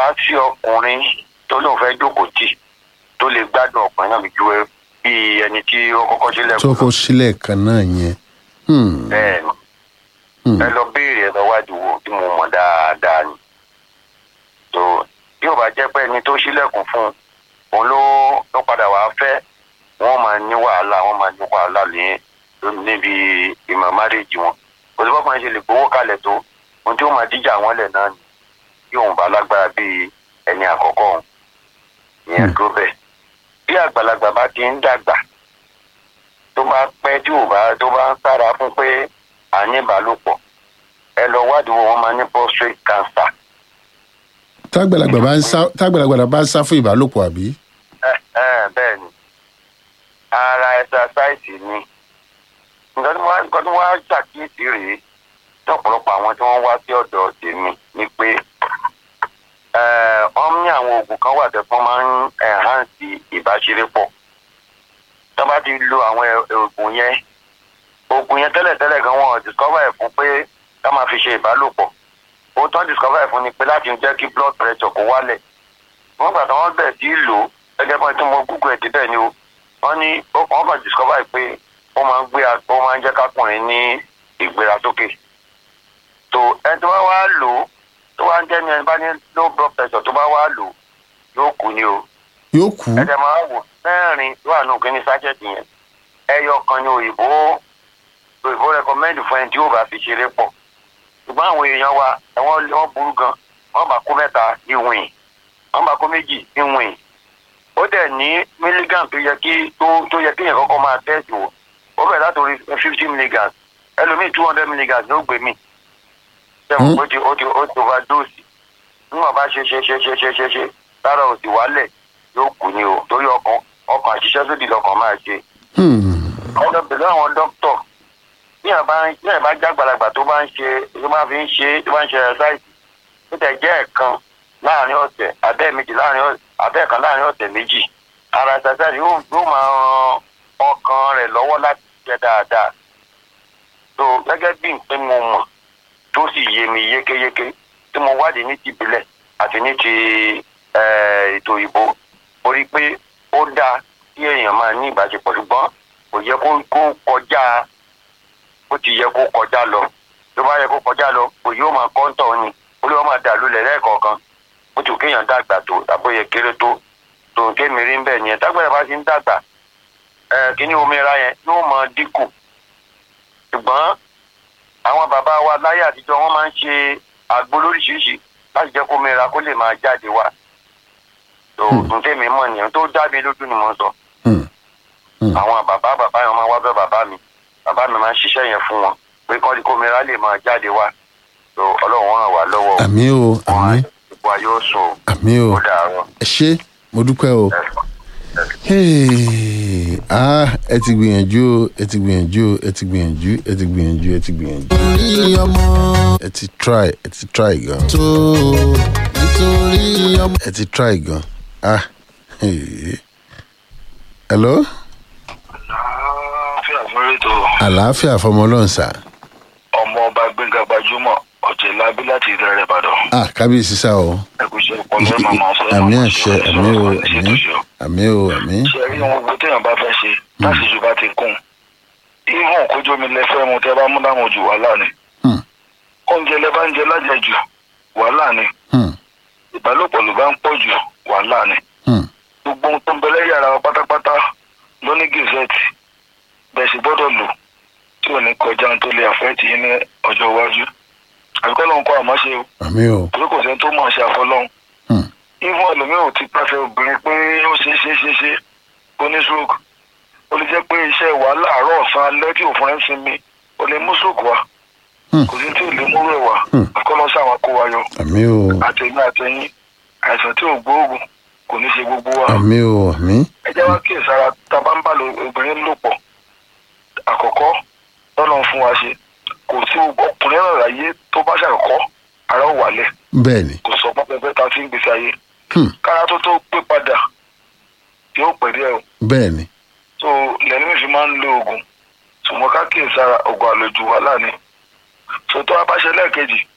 wá sí ọkùnrin tó lóun fẹ́ jókòó tì tó lè gbádùn ọkùnrin náà ju ẹ bí ẹni tí ó kọ́kọ́ sílẹ̀ tó kó sílẹ̀ kan náà yẹn. Hmm. bẹ́ẹ̀ ni Hmm. ẹ lọ béèrè ẹ lọ wádìí wo tí mo mọ̀ dáadáa ni tó bí ò bá jẹ́ pé ẹni tó ṣílẹ̀kùn fún un òun ló ló padà wàá fẹ́ wọ́n máa ní wàhálà wọ́n máa ní wàhálà ní níbi ìmọ̀ márèjì wọn kò sí bọ́kùnrin ṣe lè gbowó kalẹ̀ tó ohun tí ó máa díjà wọn lẹ̀ náà ni bí òun bá lágbára bíi ẹni àkọ́kọ́ òun ìyẹn Hmm. dúró bẹ́ẹ̀ bí àgbàlagbà bá ti ń dàgbà tó bá pẹ́ tí ò bá tó bá ń sára fún pé à ní ìbálòpọ̀ ẹ lọ wádìí wo wọn máa ní prostate cancer tágbàlagbà bá ń sá tágbàlagbà bá ń sá fún ìbálòpọ̀ àbí. ẹ ẹ bẹ́ẹ̀ ni ara ẹsasáìsì ni nǹkan tí wọ́n nǹkan tí wọ́n á ṣàkíyèsí rèé tí ọ̀pọ̀lọpọ̀ àwọn tí wọ́n wá sí ọ̀dọ̀ tèmi ni pé ẹ, wọ́n ní àwọn oògùn kan wà tẹ́fọ́n máa ń ẹ̀hánsì ìbáṣerépọ̀ tó bá ti lo àwọn ẹ- oògùn yẹn oògùn yẹn tẹ́lẹ̀tẹ́lẹ̀ gan wọn discover ẹ̀ fún pé ká máa fi ṣe ìbálòpọ̀ ohun tó ń discover ẹ̀ fún ni pé láti jẹ́ kí blood pressure kó wálẹ̀ wọ́n gbà tí wọ́n bẹ̀ sí í lò ó gẹ́gẹ́ bí wọ́n ti mọ google ẹ̀ débẹ̀ ni o wọ́n ní ó- wọ́n kàn discover ẹ̀ pé ó máa ń gbé a- ó máa ń jẹ́ kákùnrin ní ìgbérasókè tó ẹni tó bá wá lò ó tó wá ń jẹ́ ní ẹni bá ní low blood pressure tó bá wá lò ó yóò kú ni o yóò kú. ẹ̀jẹ̀ máa wò mẹ́rin tó wà nù kíní sájẹ̀tì yẹn ẹyọ kan ní òyìnbó òyìnbó rẹkọmẹ́ndì fún ẹni tí yóò bá fi ṣeré pọ̀ ṣùgbọ́n àwọn èèyàn wa ẹ̀wọ̀n wọ́n burú gan wọ́n bá kó mẹ́ta ní wìn wọ́n bá kó méjì ní wìn ó dẹ̀ ní mílígàm tó yẹ kí tó tó yẹ kí èèyàn kọ́kọ́ máa tẹ́sì wò ó bẹ̀rẹ̀ látòrí fifty milligram ẹlòmíì two hundred milligram ló gbé mi sẹ́wọ̀n ó ti ó ti ó ti overdose níwọ̀n bá ṣe ṣe ṣe ṣe ṣe ṣe ṣe lára òsì wálẹ̀ yóò kú ni o torí ọkàn ọkàn àṣìṣe sódì lọkàn máa ṣe Hmm. ọjọ́ pẹ̀lú àwọn dókítọ̀ bí ẹ̀ bá bí ẹ̀ bá jágbàlagbà tó bá ń ṣe tó bá fi ń ṣe tó bá ń ṣe ẹ̀sáìsì tó tẹ̀ jẹ́ ẹ̀kan láàrin ọ̀sẹ̀ abẹ́ méjì láàrin ọ̀sẹ̀ abẹ́ kan láàrin ọ̀sẹ̀ méjì ara ẹ̀sáìsì yóò yóò máa ran ọkàn rẹ̀ lọ́wọ́ láti ṣiṣẹ́ dáadáa tó gẹ́gẹ́ bí nǹkan mo mọ̀ tó sì yé mi yékéyéké tí mo wádìí ní ti ìbílẹ̀ àti ní ti eh, ètò ìbò mo rí i pé ó dáa kí èèyàn máa ní ìbáṣepọ̀ ṣùgbọ́n kò yẹ kó kó kọjá bó ti yẹ kó kọjá lọ tó bá yẹ kó kọjá lọ kò yóò máa kọ́ńtọ̀ ni olúwa máa dà lulẹ̀ lẹ́ẹ̀kọ̀ọ̀kan bó ti kéèyàn dàgbà tó àbóyẹ kéré tó tó kémi rí ń bẹ̀ nìyẹn tágbàdà bá ti ń dàgbà ẹ kíní omira yẹn yóò máa dínkù ṣùgbọ́n àwọn bàbá wa láyé àtijọ́ wọ́n máa ń ṣe àgbo lóríṣiríṣi láti jẹ́ kó mìíràn kó lè máa jáde wá tó ntẹ́mi mọ̀ nìyẹn tó dá mi lójú ni mo ń sọ Hmm. Hmm. àwọn bàbá bàbá yẹn máa wá bẹ bàbá mi bàbá mi máa ń ṣiṣẹ́ yẹn fún wọn pé kọ́ kó mìíràn lè máa jáde wá tó ọlọ́run ràn wá lọ́wọ́ o. àmì o wọn á àmì gbogbo ayé ó sùn o. àmì o ó dàárọ̀ ẹ ṣé mo dúpẹ́ o. ẹ Hey, ah, ẹ ti gbìyànjú o ẹ ti gbìyànjú o ẹ ti gbìyànjú ẹ ti gbìyànjú ẹ ti gbìyànjú nítorí ọmọ ẹ ti try ẹ ti try gan tó nítorí ọmọ. ẹ ti try gan ah hey. hello fi àfúrẹ́ tó àlàáfíà fọmọlọ́nsà ọmọ ọba gbẹ̀ngà gbajúmọ̀ ọ̀jẹ̀lábí láti ìdẹ̀rẹ̀ ìbàdàn ah kábíyèsí sá o ẹkùṣẹ́ ọpọlọ ẹ̀ máa máa sọ ẹ̀ àmì máa àṣẹ sọ ẹ̀ àmì o sọ̀rọ̀ ní àmì ṣètò ṣe. àmì o àmì ṣe rí ohun gbogbo téèyàn bá fẹ́ ṣe láti jù bá ti kún ihun kójú mi lẹ́fẹ́ mu tẹ́ bá mú láwọn jù wàhálà ni Hmm. oúnjẹ lẹ́ bá ń jẹ lájẹjù wàhálà ni Hmm, ìbálòpọ̀ ló bá ń pọ̀ jù wàhálà ni hmm, gbogbo ohun tó ń bẹ lẹ́yìn ara wa pátápátá ló ní gazette bẹ́ẹ̀ sì gbọ́dọ̀ lò tí ò ní kọjá ohun tó lè àfẹ́tì yín ní ọjọ́ iwájú àbíkọ́ lóun kọ́ àmọ́ ṣe o àmì o torí kò sẹ́ni tó mọ̀ ṣe àfọlọ́hún Hmm, even ẹlòmíràn ti pàṣẹ obìnrin pé ó ṣe é ṣe é ṣe é ṣe ó ní stroke ó lè jẹ́ pé iṣẹ́ wàhálà àárọ̀ ọ̀sán alẹ́ tí òfin rẹ̀ ń sinmi ó lè mú stroke wá Hmm. kò sí tí ò lè mú rẹ̀ wá Hmm. àkọlọ́ sáwọn kó wa yọ àmì o àtẹ̀yìn àtẹ̀yìn àìsàn tí ò gbóògùn kò ní ṣe gbogbo wa àmì o àmì ẹ jẹ́ wá kí ìsara tá a bá ń bá lo obìnrin lò pọ̀ àkọ́kọ́ lọ́nà fún wa ṣe kò sí ọkùnrin náà láyé tó bá ṣàkọ́kọ́ ara ò wálẹ̀ bẹ́ẹ̀ ni kò sọ pẹ́pẹ́pẹ́ ta sí ń gbèsè ayé Hmm, kára tó tó pé padà yóò pẹ̀ díẹ̀ o bẹ́ẹ̀ ni so lẹ́nu mi fi máa ń lo oògùn ṣùgbọ́n ká kí ìsara oògùn àlòjù wà láàní so tó a bá ṣe lẹ́ẹ̀kejì